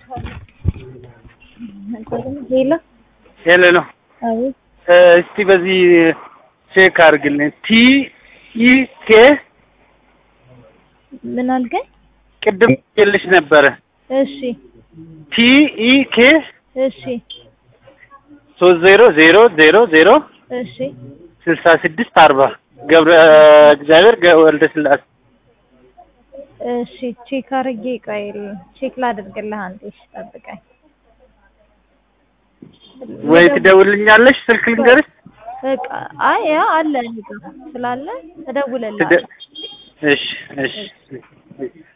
ሄሎ ሄሎ ነው። አቤት እስቲ በዚህ ቼክ አድርግልኝ። ቲ ኢ ኬ ምን አልከኝ? ቅድም ልሽ ነበረ። እሺ ቲ ኢ ኬ እሺ ሶስት ዜሮ ዜሮ ዜሮ ዜሮ እሺ ስልሳ ስድስት አርባ ገብረ እግዚአብሔር ገ- ወልደ ስላሴ እሺ ቼክ አድርጌ ቆይ ቼክ ላድርግልህ አንዴ እሺ ጠብቀኝ ወይ ትደውልኛለሽ? ስልክ ልንገርሽ? በቃ አይ ያ አለ እኔ ጋ ስላለ እደውልልሃለሁ ትደ- እሺ እሺ